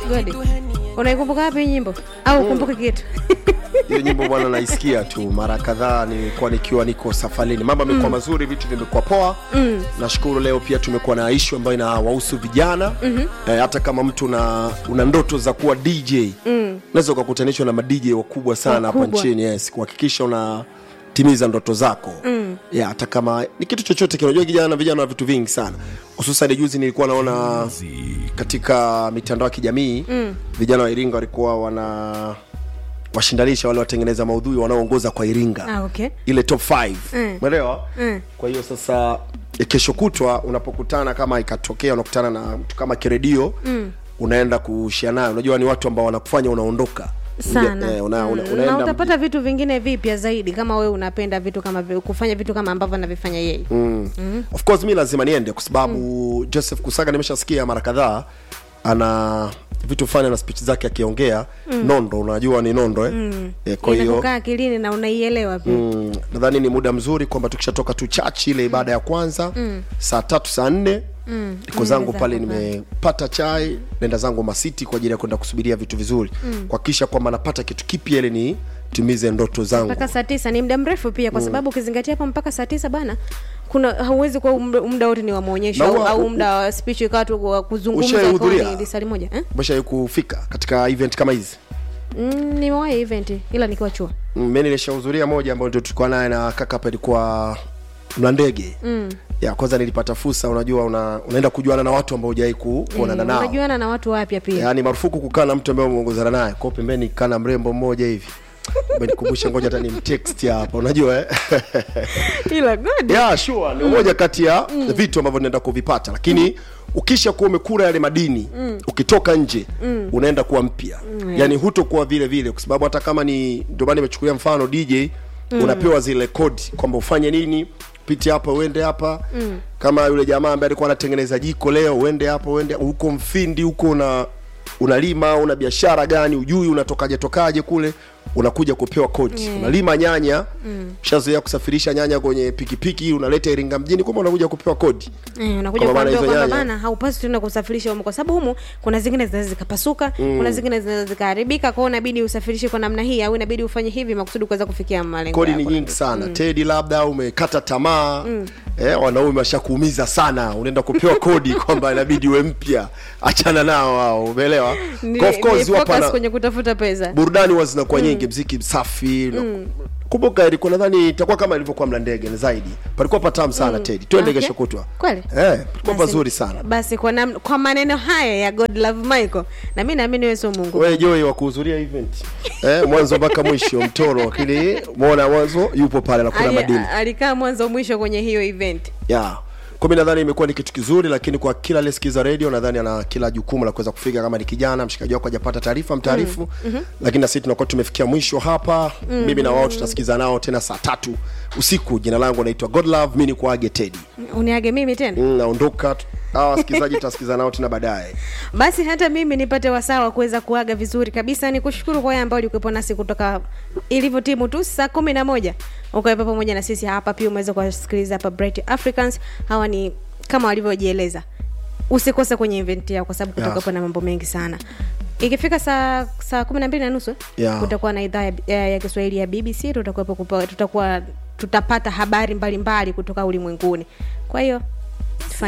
Godi, unaikumbuka wapi hii nyimbo au ukumbuke kitu? hiyo nyimbo bwana naisikia tu mara kadhaa nilikuwa nikiwa niko safarini mambo yamekuwa mazuri vitu vimekuwa poa mm. nashukuru leo pia tumekuwa na ishu ambayo inawahusu vijana mm-hmm. eh, hata kama mtu una, una ndoto za kuwa dj mm. unaweza ukakutanishwa na madj wakubwa sana hapa Wakubwa. nchini yes kuhakikisha unatimiza ndoto zako mm. yeah, hata kama ni kitu chochote kinajua kijana vijana na vitu vingi sana hususan juzi nilikuwa naona katika mitandao ya kijamii mm. vijana wa iringa walikuwa wana washindanisha wale watengeneza maudhui wanaoongoza kwa iringa Ah, okay. ile top 5 Mm. umeelewa Mm. kwa hiyo sasa eh, kesho kutwa unapokutana kama ikatokea unakutana na mtu kama kiredio mm. unaenda kushia nayo unajua ni watu ambao wanakufanya unaondoka sana Eh, una, una, Mm, na unaenda utapata vitu vingine vipya zaidi kama wewe unapenda vitu kama vi- kufanya vitu kama ambavyo anavifanya yeye mm. mm. of course mi lazima niende kwa sababu mm. joseph kusaga nimeshasikia mara kadhaa ana vitu fani na speech zake akiongea mm. nondo unajua ni nondo eh? mm. eh, kwa hiyo inakukaa akilini na unaielewa pia mm, nadhani ni muda mzuri kwamba tukishatoka tu chach ile ibada ya kwanza mm. saa tatu saa nne mm. niko zangu zako pale pale. nimepata chai nenda zangu masiti kwa ajili ya kwenda kusubiria vitu vizuri mm. kuhakikisha kwamba napata kitu kipya ili ni timize ndoto zangu mpaka saa tisa ni muda mrefu pia kwa sababu ukizingatia hapo mpaka saa tisa bana kuna hauwezi kuwa muda- muda wote ni wa maonyesho Na au, huwa- au muda wa speech ikawa tu wa kuzungumza Ushaihudhuria? kwa ni lisali moja eh? umeshawai kufika katika event kama hizi mm, nimewahi event ila nikiwa chuo Mm, mi nilishahudhuria moja ambayo ndio tulikuwa naye na kaka hapa ilikuwa mna ndege mm. ya kwanza nilipata fursa unajua una, unaenda kujuana na watu ambao hujawai ku, kuonana Eh, nao unajuana na watu wapya pia yaani marufuku kukaa na mtu ambaye umeongozana naye kwao pembeni kaa na mrembo mmoja hivi umenikumbusha ngoja hata ni mtext hapa unajua eh? ila god yeah, sure ni moja kati ya vitu ambavyo naenda kuvipata lakini ukisha kuwa umekura yale madini ukitoka nje unaenda kuwa mpya yaani hutokuwa vile vile kwa sababu hata kama ni ndio maana nimechukulia mfano dj unapewa zile kodi kwamba ufanye nini pite hapa uende hapa kama yule jamaa ambaye alikuwa anatengeneza jiko leo uende hapa uende huko mfindi huko una unalima una biashara gani ujui unatokaje tokaje kule unakuja kupewa kodi unalima nyanya ushazoea kusafirisha nyanya kwenye pikipiki unaleta iringa mjini kwamba unakuja kupewa kodi Eh, unakuja Kwa maana kuambiwa hizo kwamba nyanya- bana haupaswi tena kusafirisha humu kwa sababu humu kuna zingine zinaweza zikapasuka kuna zingine zinaweza zikaharibika kwao inabidi usafirishe kwa namna hii au inabidi ufanye hivi makusudi kuweza kufikia malengo kodi ni yako. nyingi sana tedi labda umekata tamaa eh, wanaume washakuumiza sana unaenda kupewa kodi kwamba inabidi uwe mpya achana nao wao umeelewa Ni- Kwa of course ni wapo focus na- kwenye kutafuta pesa burudani huwa zinakuwa nyingi mziki safi mm. kumbuka ilikuwa nadhani itakuwa kama ilivyokuwa mla ndege ni zaidi palikuwa patamu sana tedi twende Okay. kesho kutwa Kweli? eh, palikuwa Basi- pazuri sana basi kwa, nam, kwa maneno haya ya god love michael na mi naamini wewe sio mungu wewe Joy wa kuhudhuria event eh, mwanzo mpaka mwisho mtoro lakini muona mwanzo yupo pale na kuna Ali- madini alikaa mwanzo mwisho kwenye hiyo event yeah. kwa mi nadhani imekuwa ni kitu kizuri lakini kwa kila aliyesikiza radio nadhani ana kila jukumu la kuweza kufika kama ni kijana mshikaji wako hajapata taarifa mtaarifu mm, mm-hmm. lakini na sisi tunakuwa tumefikia mwisho hapa mm, mimi na wao tutasikiza nao tena saa tatu usiku jina langu naitwa godlove mi ni kuage tedi uniage mimi tena mm, naondoka hawa wasikilizaji tutasikiza nao tena baadaye basi hata mimi nipate wasaa wa kuweza kuaga vizuri kabisa ni kushukuru kwa wale ambao ulikuwepo nasi kutoka ilivyo timu tu saa kumi na moja ukawepo pamoja na sisi hapa pia umeweza kuwasikiliza hapa bright africans hawa ni kama walivyojieleza usikose kwenye event yao kwa sababu kutakuwepo na mambo mengi sana ikifika saa saa kumi na mbili na nusu eh, Yeah. kutakuwa na idhaa ya, ya, ya kiswahili ya bbc tutakuwepo kupa- tutakuwa tutapata habari mbalimbali mbali kutoka ulimwenguni kwa hiyo